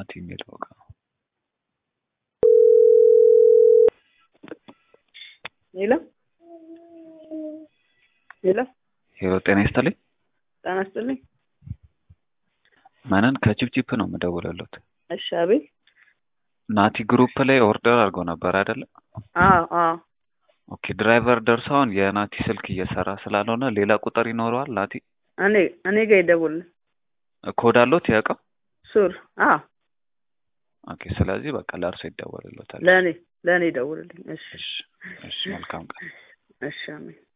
ናቲ የሚለው ጋር ሄሎ ሄሎ ሄሎ ጤና ይስጥልኝ ጤና ይስጥልኝ። መነን ከቺፕቺፕ ነው የምደውልልዎት እሺ አቤት። ናቲ ግሩፕ ላይ ኦርደር አድርገው ነበር አይደለ አዎ አዎ ኦኬ ድራይቨር ደርሰውን የናቲ ስልክ እየሰራ ስላልሆነ ሌላ ቁጥር ይኖረዋል ናቲ እኔ እኔ ጋር ይደውልልኝ ኮድ አለዎት ያውቀው ሱር አዎ ኦኬ ስለዚህ በቃ ለእርሶ ይደወልልዎታል ለእኔ ለእኔ ይደውልልኝ። እሺ እሺ እሺ መልካም ቀን እሺ አሜን።